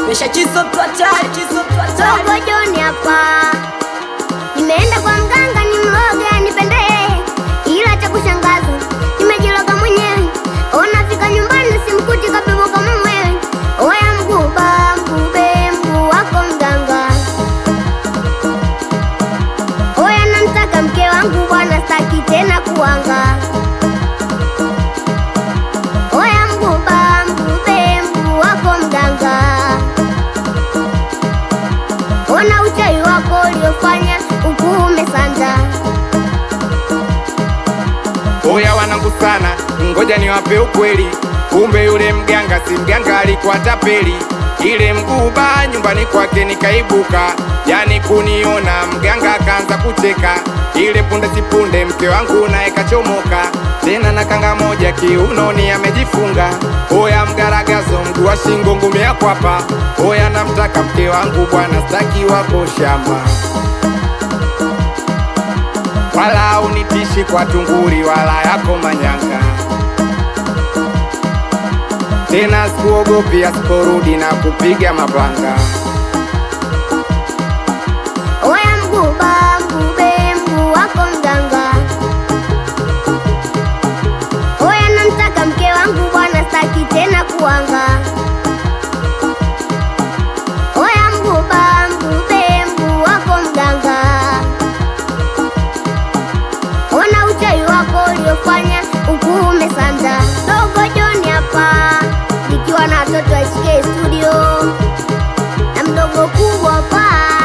mesha chizo mtu hatari chizo mtu hatari Dogo Joni hapa, nimeenda kwa mganga ni mloga nipendee, ila cha kushangaza nimejiloga mwenyewe. Onafika nyumbani simkuti kabebo kama mwewe. Oya mguba mgube mguu wako mganga. Oya namtaka mke wangu bwana, staki tena kuanga. Oya mguba mgube mguu wako mganga. Ona uchawi wako uliofanya huku umesanda. Oya wanangu sana, ngoja niwape ukweli. Kumbe yule mganga si mganga, alikuwa tapeli. Ile mguba nyumbani kwake nikaibuka, yani kuniona mganga akaanza kucheka. Ile punde si punde mke wangu naye kachomoka, tena na kanga moja kiunoni amejifunga. Oya mgaragazo, mguu wa shingo, ngumi ya kwapa. Oya namtaka mke wangu bwana, staki wako shamba wala unitishi kwa tunguri wala yako manyanga tena sikuogopi asiporudi na kupiga mapanga Oya mguba mgube mguu wako mganga. Oya namtaka mke wangu bwana, staki tena kuanga. Oya mguba mgube mguu wako mganga. Ona uchawi wako uliofanya huku umesanda. Dogo Joni hapa nikiwa na watoto wa SK studio na mdogo kubwa hapa.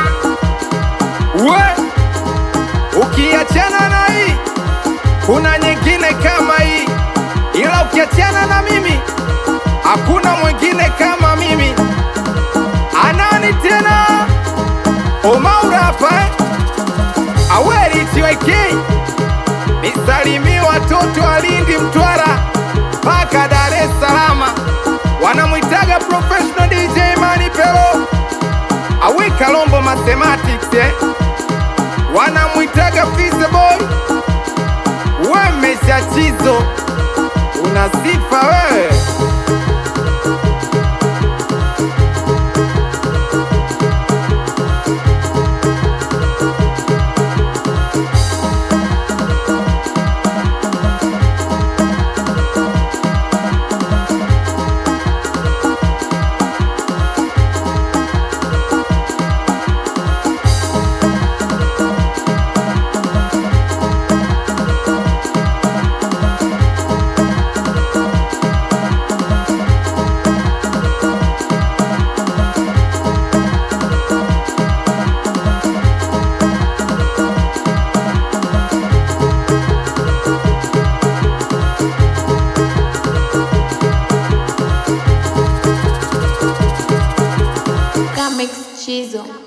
we ukiachana na hii kuna nyingine kama hii ila ukiachana na mimi hakuna mwingine kama mimi anani tena omaura hapa eh? aweri tiwaikei nisalimie watoto wa Lindi, Mtwara mpaka Dar es Salaam, wanamwitaga professional DJ Mani Pelo awe Kalombo Mathematics eh? wanamwitaga Fizzy Boy, we mesha chizo, una sifa wewe. Comics Chizo.